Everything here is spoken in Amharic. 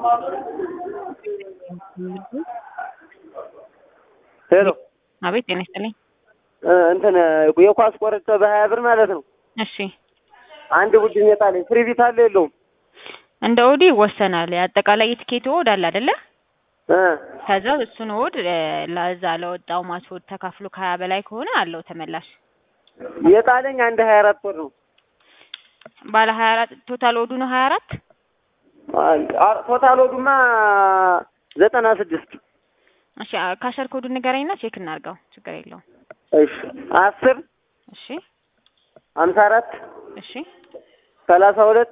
ሄሎ አቤት ጤና ይስጥልኝ። እንትን የኳስ ቆርጬ በሀያ ብር ማለት ነው። እሺ አንድ ቡድን የጣለኝ ፍሪ ቢት አለ የለውም? እንደ ኦዲ ይወሰናል። አጠቃላይ የትኬት ወድ አለ አይደለ? እ ከዛ እሱን ወድ ለዛ ለወጣው ማስወድ ተካፍሎ ከሀያ በላይ ከሆነ አለው ተመላሽ። የጣለኝ አንድ ሀያ አራት ወር ነው። ባለ ሀያ አራት ቶታል ወዱ ነው ሀያ አራት አ- ቶታል ወዱማ ዘጠና ስድስት እሺ ካሸር ኮዱ ንገረኝና ቼክ እናድርገው። ችግር የለውም። እሺ አስር እሺ ሀምሳ አራት እሺ ሰላሳ ሁለት